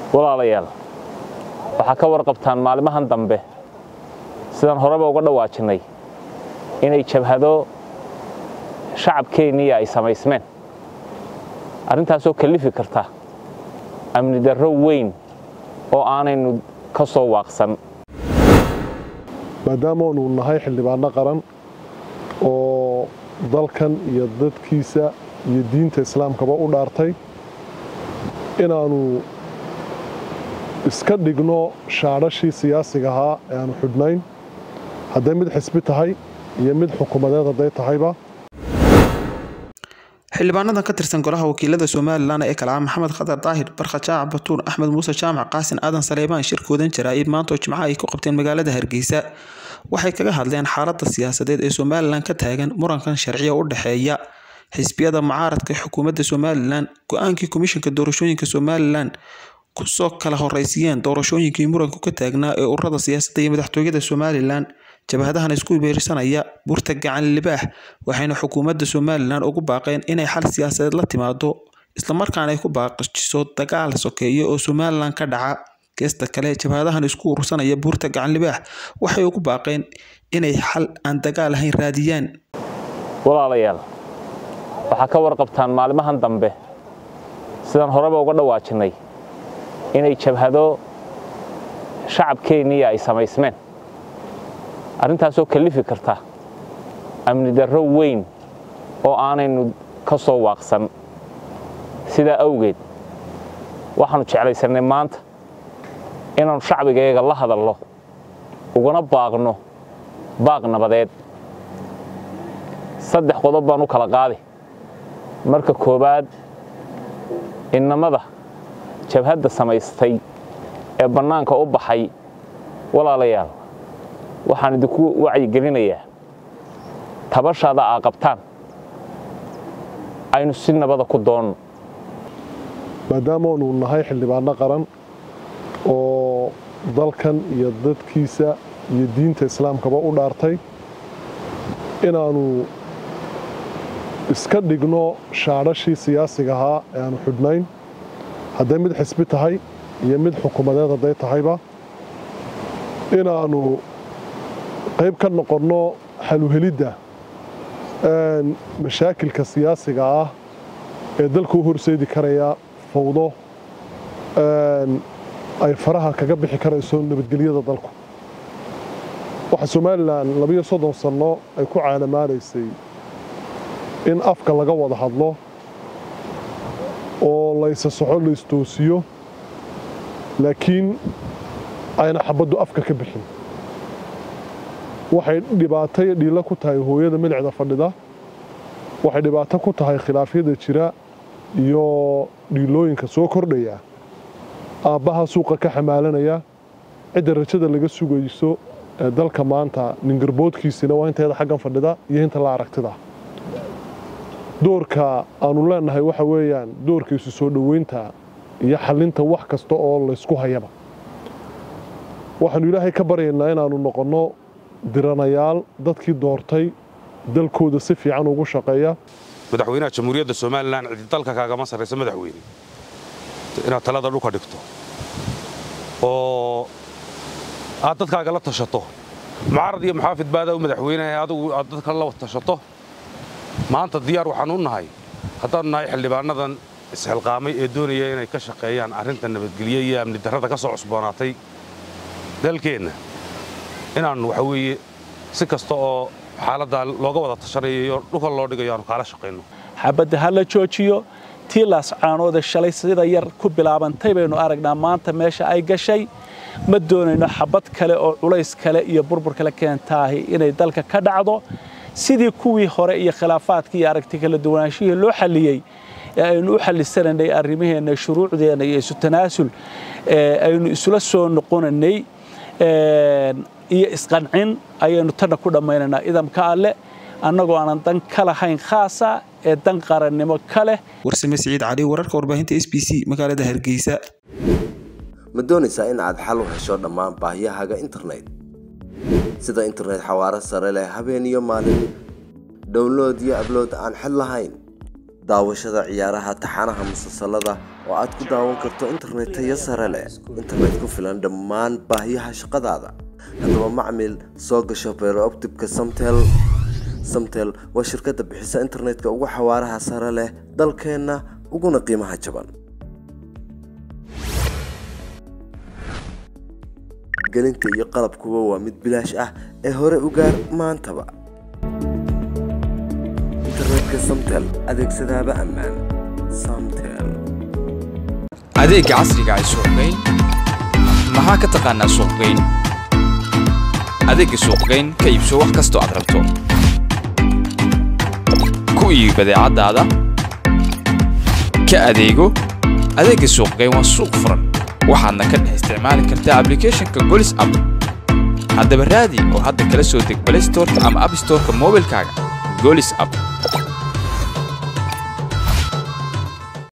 walaalayaal waxaa ka warqabtaan maalimahan dambe sidaan horeba uga dhawaajinay inay jabhado shacabkeenniya ay samaysmeen arrintaasoo kallifi karta amni darro weyn oo aanaynu ka soo waaqsan maadaamaanu nahay xildhibaano qaran oo dalkan iyo dadkiisa iyo diinta islaamkaba u dhaartay inaannu iska dhigno shaadhashii siyaasiga ahaa ee aanu xidhnayn hadday mid xisbi tahay iyo mid xukuumadeed hadday tahayba xildhibaanadan ka tirsan golaha wakiilada somalilan ee kale ah maxamed khadar daahir barkha jaac batuur axmed muuse jaamac qaasin aadan saleebaan shirkoodan jaraa'id maantoo jimco ay ku qabteen magaalada hargeysa waxay kaga hadleen xaaladda siyaasadeed ee somalilan ka taagan murankan sharciya u dhexeeya xisbiyada mucaaradka xukuumadda somalilan go-aankii komishanka doorashooyinka somalilan kusoo kala horeysiiyeen doorashooyinkii muranku ka taagnaa ee ururada siyaasadda iyo madaxtooyada somalilan jabhadahan isku beersanaya burta gacan libaax waxayna xukuumadda somalilan ugu baaqeen inay xal siyaasadeed la timaado islamarkaana ay ku baaqijiso dagaal sokeeye oo somalilan ka dhaca geesta kale jabhadahan isku urursanaya buurta gacan libaax waxay ugu baaqeen inay xal aan dagaal ahayn raadiyaan walaalayaal waxaa ka warqabtaan maalimahan dambe sidaan horeba uga dhawaajinay inay jabhado shacabkeenniya ay samaysmeen arrintaasoo kallifi karta amni darro weyn oo aanaynu ka soo waaqsan sidaa awgeed waxaannu jeclaysannay maanta inaannu shacbigayaga la hadalno ugana baaqno baaq nabadeed saddex qodob baan u kala qaadi marka koowaad innamada jabhadda samaystay ee bannaanka u baxay walaalayaal waxaan idinku wacyigelinayaa tabashaada aa qabtaan aynu si nabada ku doonno maadaamaanu nahay xildhibaano qaran oo dalkan iyo dadkiisa iyo diinta islaamkaba u dhaartay inaannu iska dhigno shaadhashii siyaasiga ahaa ee aanu xidhnayn hadday mid xisbi tahay iyo mid xukuumadeed hadday tahayba inaannu qayb ka noqonno xaluhelidda mashaakilka siyaasiga ah ee dalka u horseedi karaya fawdo ay faraha kaga bixi karayso nabadgelyada dalku waxaa somalilan labiyo soddon sanno ay ku caalamaanaysay in afka laga wada hadlo oo laysa soxo laystoosiyo laakiin ayna xabaddu afka ka bixin waxay dhibaato iyo dhiilo ku tahay hooyada milicda fadhida waxay dhibaato ku tahay khilaafyada jira iyo dhiilooyinka soo kordhaya aabbaha suuqa ka xamaalanaya cidda rajada laga sugayso ee dalka maanta ningarboodkiisina waa inteeda xaggan fadhida iyo inta la aragtida doorka aanu leenahay waxa weeyaan doorka isu soo dhoweynta iyo xallinta wax kasta oo laysku hayaba waxaannu ilaahay ka baryaynaa inaannu noqonno diranayaal dadkii doortay dalkooda si fiican ugu shaqeeya madaxweynaha jamhuuriyadda somalilan cidi dalka kaagama sarraysa madaxweyne inaad talada dhulka dhigto oo aad dadkaaga la tashato mucaarad iyo muxaafid baadaw madaxweyneha adigu aad dadka la tashato maanta diyaar waxaan u nahay haddaannu nahay xildhibaanadan isxilqaamay ee doonaya inay ka shaqeeyaan arrinta nabadgelye iyo amni darrada ka soo cusboonaatay dalkeenna inaannu waxa weeye si kasta oo xaaladdaa looga wada tashanayo iyo dhulka loo dhigayo aanu kaala shaqayno xabadda ha la joojiyo tii laascaanoode shalay sida yar ku bilaabantay baynu aragnaa maanta meesha ay gashay ma doonayno xabad kale oo culays kale iyo burbur kale keentaahi inay dalka ka dhacdo sidii kuwii hore iyo khilaafaadkii iyo aragti kala duwanaanshihii loo xalliyey ee aynu u xallisanaynay arrimaheenna shuruucdeenna iyo isu tanaasul aynu isula soo noqonanay iyo isqancin ayaynu tanna ku dhammaynaynaa idamka alle annagoo aanan dan ka lahayn khaasa ee dan qarannimo ka leh warsame siciid cali wararka warbaahinta s b c magaalada hargeysa ma doonaysaa in aad xal u hesho dhammaan baahiyahaaga internet sida internet xawaaro sare leh habeen iyo maalin download iyo ablood aan xid lahayn daawashada ciyaaraha taxanaha musalsalada oo aad ku daawan karto internet tayo sare leh internet ku filan dhammaan baahiyaha shaqadaada haddaba macmil soo gasho beerooptibka samtel samtel waa shirkadda bixisa internetka ugu xawaaraha sare leh dalkeenna uguna qiimaha jaban gelinta iyo qalabkuba waa mid bilaash ah ee hore u gaar maantaba internetka samtel adeegsadaaba ammaan samtel adeegga casriga ay suuqgeyn maxaa ka taqaanaa suuqgeyn adeegga suuqgeyn ka iibso wax kastoo aad rabto ku iibi badeecadaada ka adeego adeegga suuqgeyn waa suuq furan waxaadna ka dhex isticmaali kartaa ablicathonka golis app haddaba raadi oo hadda kala soo deg play storeka ama app storeka moobilkaaga golis app